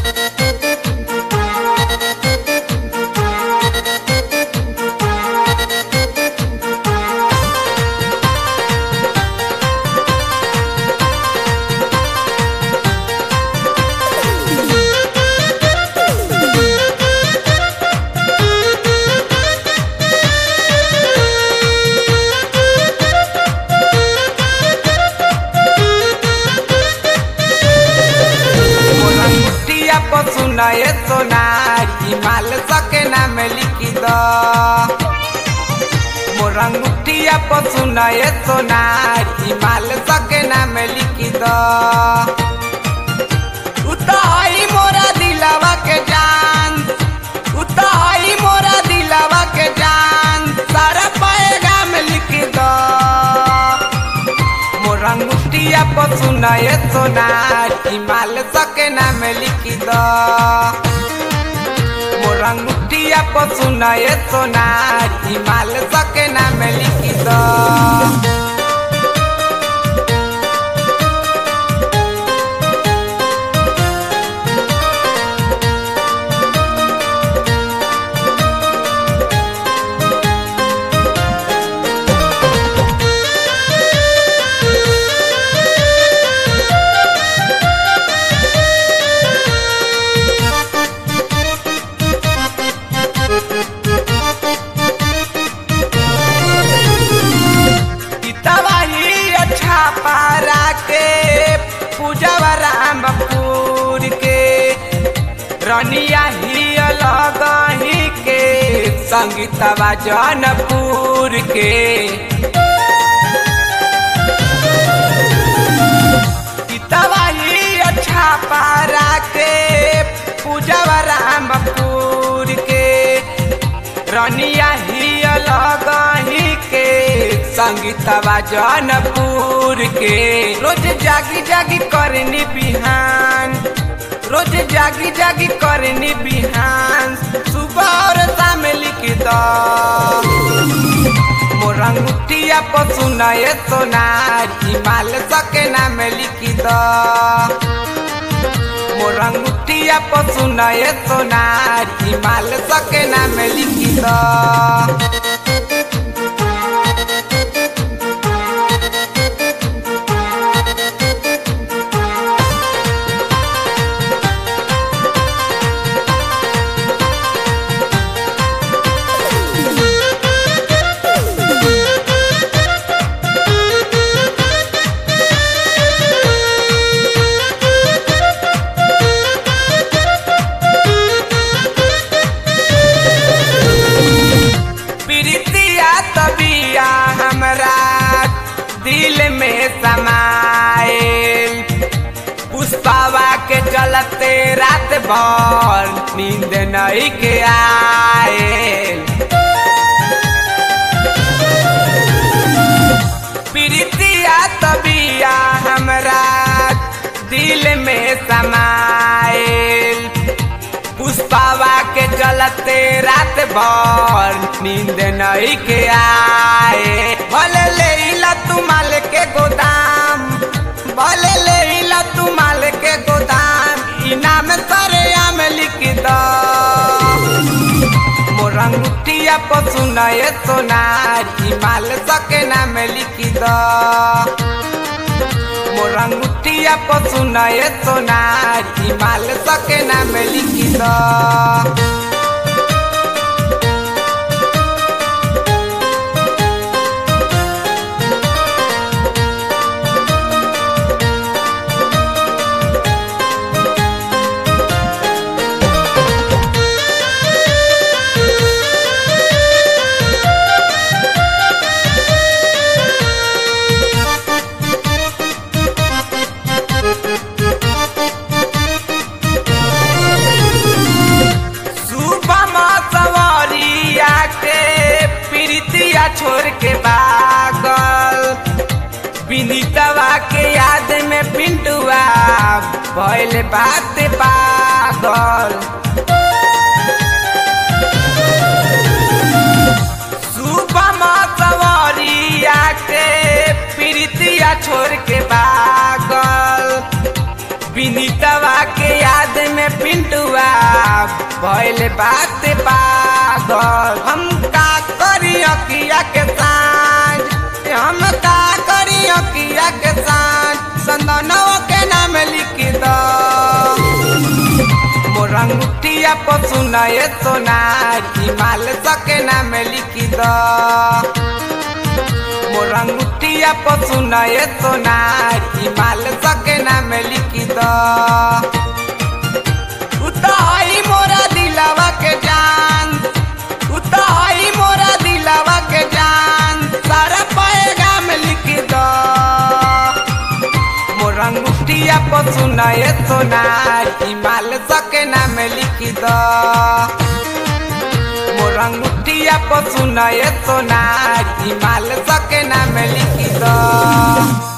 मुठिया पसुन ए सोनारी माल सके नाम लिखी द मोरा मुठिया पसुन ए सोनारी माल सके नाम लिखी द उताई मोरा दिलावा के जान उताई मोरा दिलावा के जान सारा पाएगा में लिख द मोरा मुठिया पसुन ए सोनारी माल सके नाम लिखी द मोरा मुठिया पसुन ए सोनारी माल सके नाम लिखी द तबाही अच्छा पारा के पूजवा रामपुर के रनिया ही अलग ही के संगीतवा जनपुर के तबाही अच्छा पारा के पूजवा रामपुर के रनिया ही अलग ही के संगीतवा जनपुर के रोज जागी जागी करनी बिहान रोज जागी जागी करनी बिहान सुबह और शाम लिख द मोरा मुठिया पसुन ए सोनारी माल सके नाम लिख द मोरा मुठिया पसुन ए सोनारी माल सके नाम लिख द प्रीतिया तबिया हमरा दिल में समाइल पुष्पावा के चलते रात भर नींद नहीं के आयल प्रीतिया तबिया हमरा दिल में समाइल पुष्पावा के चलते रात भर नींद नहीं के आए भले ले ला तू माल के गोदाम भले ले ला तू माल के गोदाम इनाम सरे आम लिख द मोरा मुठिया पसुन ए सोनारी माल सके नाम लिख द मोरा मुठिया पसुन ए सोनारी माल सके नाम लिख द सुबह सवरिया के प्रीतिया छोड़ के बागल विनीतवा के याद में पिंटुआ भइल बात पागल सुबह सवरिया के प्रीतिया छोड़ के बागल विनीतवा के याद में पिंटुआ भइल बात पागल हम का करी अकिया के साँझ हम का करी अकिया के साँझ संदनवा के नाम लिख दो मोरंगुटिया पशु नए सोनार हिमाल सके नाम लिख दो मोरंगुटिया पशु नए सोनार हिमाल सके नाम लिख दो उताई मोरा दिलावा के जान उताई मोरा दिलावा के जान सारा पाएगा में लिख दो मोरंगुटिया पशु नए सोनार हिमाल सके नाम लिख दो मोरंगुटिया पशु नए सोनार हिमाल सके नाम लिख दो